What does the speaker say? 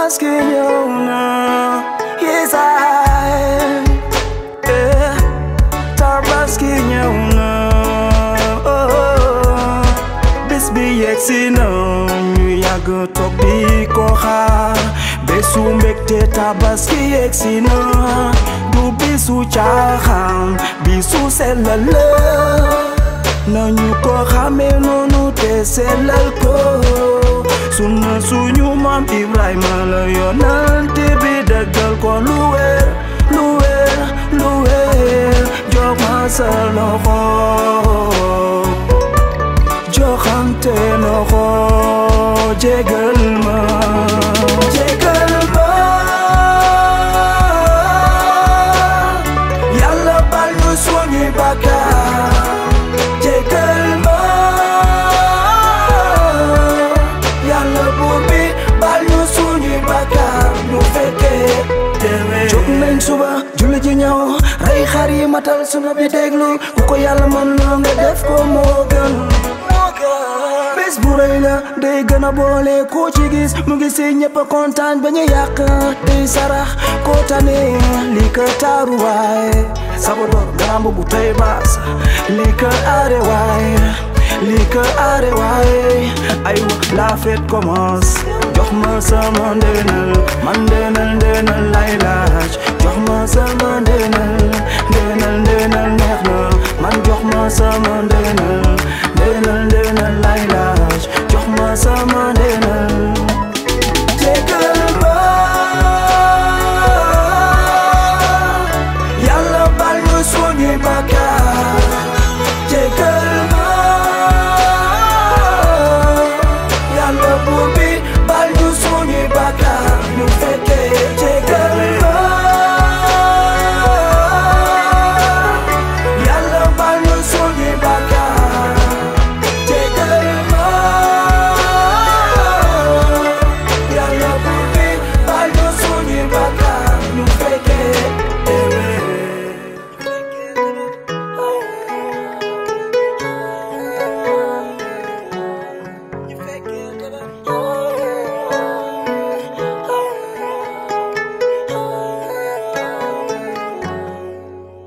tabaski ñëw na yeesaay eh tabaski ñëw na oh bis bi yegsi na ñu yàgg toog di ko xaar bésu mbégte tabaski yegsi na du bisu caaxaan bisu sellal la nañu ko xamee noonu te sellal ko sunna suñu maam Ibrahima la yonante bi dëggal ko lu wér lu wér lu wér jox ma sa loxo joxante loxo jégal ma jégal ma yàlla bal ñu suñuy bàkkaar jégal ma yàlla buur bi bal ñu suñuy bàkkaar ñu fekkee déwén jóg nañ suba julli ji ñëw rey xar yi matal sunu bi déglu ku ko yàlla mën loo nga def ko moo gën bés bu rëy la day gën a boole koo ci gis mu ngi si ñëpp a kontaan ba ñu yàq day sarax koo tane lii ka taaru waay sabadoor garamb bu tey baas lii ka aare waay lii ka aare waay ay la fête commence jox ma sama ndeenal man ndeenal ndeenal lay laaj jox ma sama ndeenal ndeenal ndeenal neex na